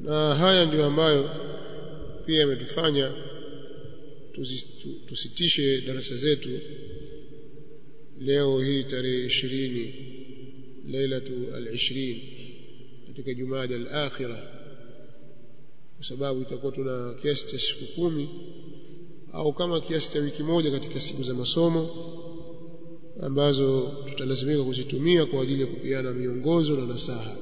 na haya ndiyo ambayo pia yametufanya tusitishe darasa zetu leo hii tarehe ishirini lailatu al-20 katika jumada al-akhirah kwa sababu itakuwa tuna kiasi cha siku kumi au kama kiasi cha wiki moja katika siku za masomo ambazo tutalazimika kuzitumia kwa ajili ya kupeana miongozo na nasaha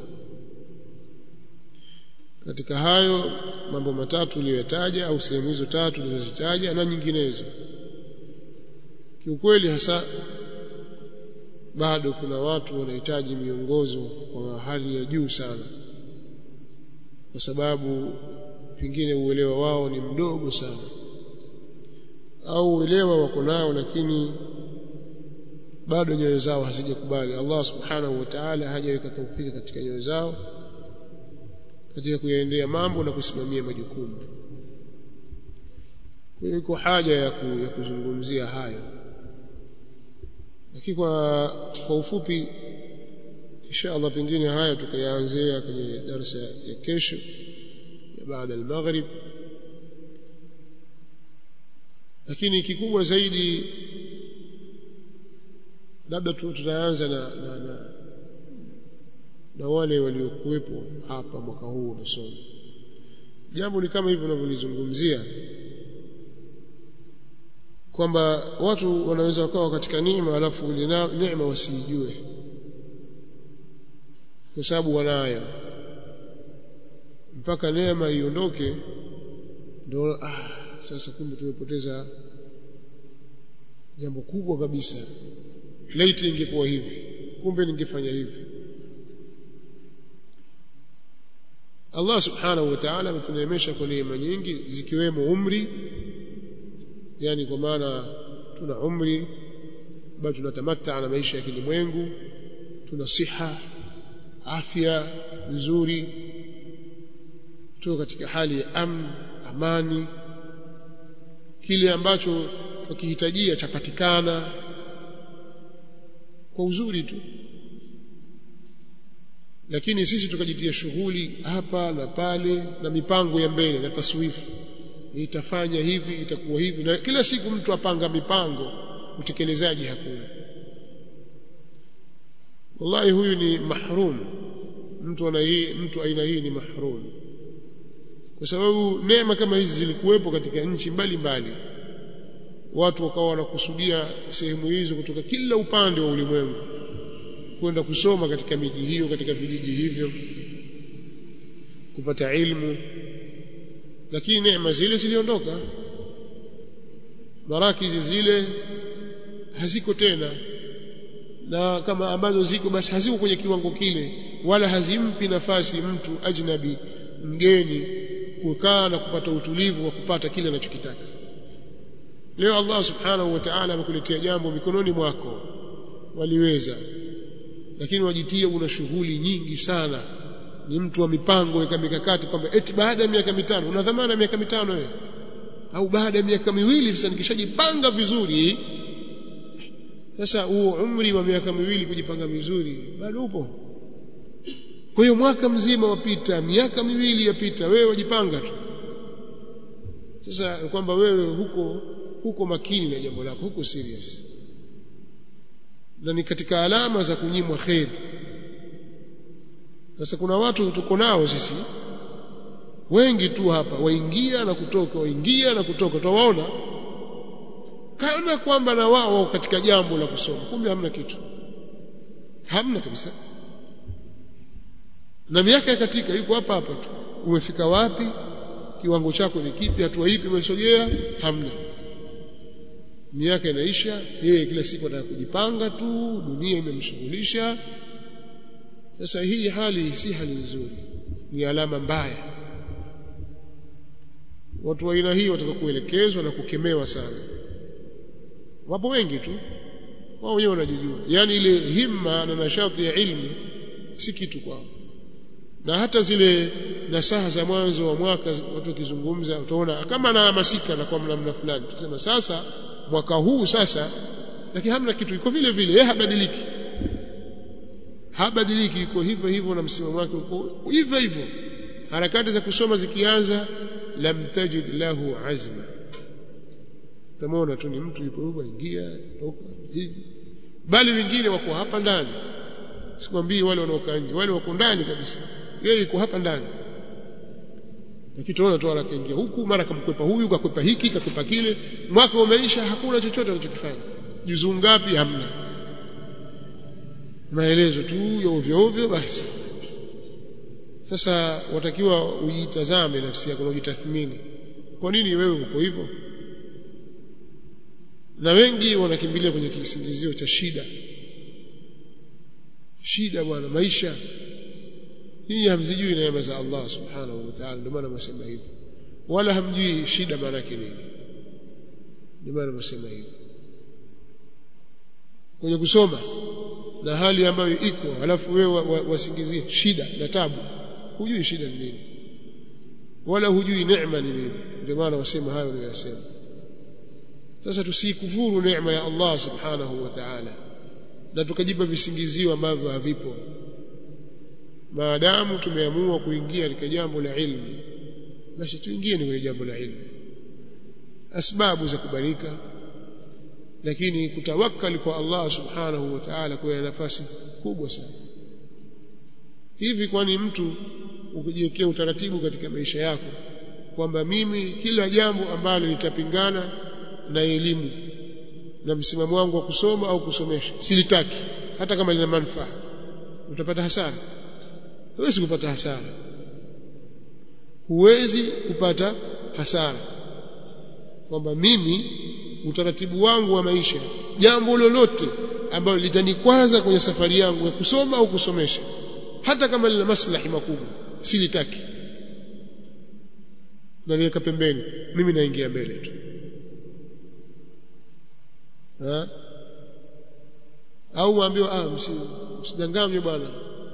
katika hayo mambo matatu niliyotaja au sehemu hizo tatu nilizozitaja na nyinginezo kiukweli hasa bado kuna watu wanahitaji miongozo kwa hali ya juu sana kwa sababu pengine uelewa wao ni mdogo sana au uelewa wako nao lakini bado nyoyo zao hazijakubali Allah subhanahu wa ta'ala hajaweka taufiki katika nyoyo zao katika kuyaendea mambo na kusimamia majukumu kwa hiyo iko haja ya, ku, ya kuzungumzia hayo lakini kwa kwa ufupi insha Allah pengine haya tukayaanzia kwenye darasa ya kesho ya baada al-maghrib lakini kikubwa zaidi labda tutaanza na, na, na na wale waliokuwepo hapa mwaka huu wa masomo jambo ni kama hivyo unavyolizungumzia kwamba watu wanaweza wakawa katika neema alafu ile neema wasijue kwa sababu wanayo mpaka neema iondoke ndio ah sasa kumbe tumepoteza jambo kubwa kabisa laiti ingekuwa hivi kumbe ningefanya hivi Allah subhanahu wa ta'ala ametuneemesha kwa neema nyingi zikiwemo umri yani kwa maana tuna umri bado tunatamatta na maisha ya kilimwengu tuna siha afya nzuri tuko katika hali ya am, amani kile ambacho tukihitajia chapatikana kwa uzuri tu lakini sisi tukajitia shughuli hapa na pale na mipango ya mbele na taswifu itafanya hivi itakuwa hivi na kila siku mtu apanga mipango utekelezaji hakuna wallahi huyu ni mahrum mtu ana hii mtu aina hii ni mahrum kwa sababu neema kama hizi zilikuwepo katika nchi mbalimbali watu wakawa wanakusudia sehemu hizo kutoka kila upande wa ulimwengu kwenda kusoma katika miji hiyo katika vijiji hivyo kupata ilmu lakini neema zile ziliondoka marakizi zile haziko tena na kama ambazo ziko basi haziko kwenye kiwango kile wala hazimpi nafasi mtu ajnabi mgeni kukaa na kupata utulivu wa kupata kile anachokitaka leo Allah subhanahu wa ta'ala amekuletea jambo mikononi mwako waliweza lakini wajitia una shughuli nyingi sana ni mtu wa mipango weka mikakati kwamba eti baada ya miaka mitano una dhamana ya miaka mitano wewe au baada ya miaka miwili sasa nikishajipanga vizuri sasa huo umri wa miaka miwili kujipanga vizuri bado upo kwa hiyo mwaka mzima wapita miaka miwili yapita wewe wajipanga tu sasa kwamba wewe huko huko makini na jambo lako huko serious na ni katika alama za kunyimwa kheri sasa kuna watu tuko nao sisi wengi tu hapa waingia na kutoka waingia na kutoka utawaona kana kwamba na wao katika jambo la kusoma kumbe hamna kitu hamna kabisa na miaka ya katika yuko hapa hapa tu umefika wapi kiwango chako ni kipi hatua ipi umesogea hamna miaka inaisha yeye kila siku anataka kujipanga tu dunia imemshughulisha sasa hii hali si hali nzuri ni alama mbaya watu wa aina hii wataka kuelekezwa na kukemewa sana wapo wengi tu wao wenyewe wanajijua yani ile himma na nashati ya ilmu si kitu kwao na hata zile nasaha za mwanzo wa mwaka watu wakizungumza utaona kama anahamasika na kwa namna fulani tusema sasa mwaka huu sasa lakini hamna kitu iko vile vile yeye habadiliki habadiliki iko hivyo hivyo na msimamo wake uko hivyo hivyo harakati za kusoma zikianza lam tajid lahu azma tamona tu ni mtu yupo huko ingia toka hivi bali wengine wako hapa ndani sikwambii wale wanaokaa nje wale wako ndani kabisa yeye yuko hapa ndani lakini tunaona tu akaingia huku mara kamkwepa huyu kakwepa hiki kakwepa kile mwaka umeisha hakuna chochote anachokifanya juzuu ngapi hamna maelezo tu ya ovyo ovyo basi sasa watakiwa ujitazame nafsi yako na ujitathmini kwa nini wewe uko hivyo na wengi wanakimbilia kwenye kisingizio cha shida shida bwana maisha hii hamzijui neema za Allah subhanahu wa ta'ala ndio maana nasema hivyo wala hamjui shida maana yake nini ndio maana nasema hivyo kwenye kusoma na hali ambayo iko alafu wewe wasingizie wa, wa shida na tabu hujui shida ni nini wala hujui neema ni nini ndio maana wasema hayo niliyosema sasa tusikufuru neema ya Allah subhanahu wa ta'ala na tukajipa visingizio ambavyo havipo maadamu tumeamua kuingia katika jambo la ilmu basi tuingie kwenye jambo la ilmu asbabu za kubarika lakini kutawakkali kwa Allah subhanahu wa ta'ala kuna nafasi kubwa sana hivi kwani mtu ukijiwekea utaratibu katika maisha yako kwamba mimi kila jambo ambalo litapingana na elimu na msimamo wangu wa kusoma au kusomesha silitaki hata kama lina manufaa utapata hasara huwezi kupata hasara huwezi kupata hasara kwamba mimi utaratibu wangu wa maisha jambo lolote ambalo litanikwaza kwenye safari yangu ya kusoma au kusomesha hata kama lina maslahi makubwa silitaki naliweka pembeni mimi naingia mbele tu ha? au waambiwa ah msidanganywe bwana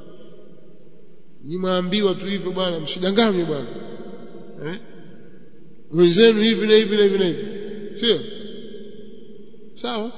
nimeambiwa tu hivyo bwana msidanganywe bwana eh wenzenu hivi na hivi na hivi na hivi sio sawa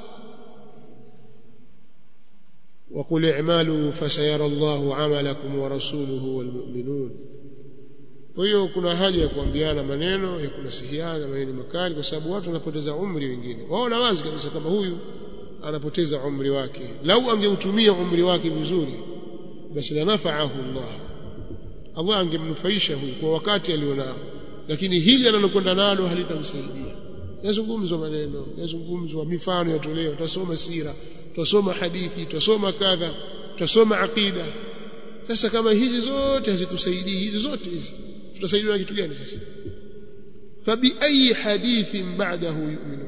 وقل اعملوا فسيرى الله عملكم ورسوله والمؤمنون kwa hiyo kuna haja ya kuambiana maneno ya kunasihiana maneno makali kwa sababu watu wanapoteza umri wengine waona wazi kabisa kama huyu anapoteza umri wake lau angeutumia umri wake vizuri basi la nafaahu Allah Allah angemnufaisha huyu kwa wakati alionao lakini hili analokwenda nalo halitamsaidia yazungumzwa maneno yazungumzwa mifano yatolewa tutasoma sira tutasoma hadithi tutasoma kadha tutasoma aqida sasa kama hizi zote hazitusaidii hizi zote hizi tutasaidiwa na kitu gani sasa fabi ayi hadithin ba'dahu yu'minun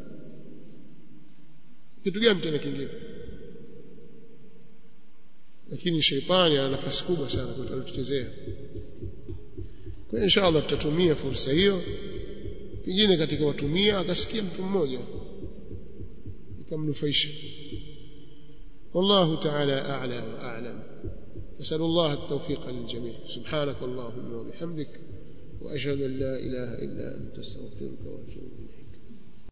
kitu gani tena kingine lakini sheitani ana nafasi kubwa sana kutuchezea kwa hiyo inshallah tutatumia fursa hiyo pengine katika watumia akasikia mtu mmoja ikamnufaisha والله تعالى أعلى وأعلم نسأل الله التوفيق للجميع سبحانك اللهم وبحمدك وأشهد أن لا إله إلا أنت استغفرك وأتوب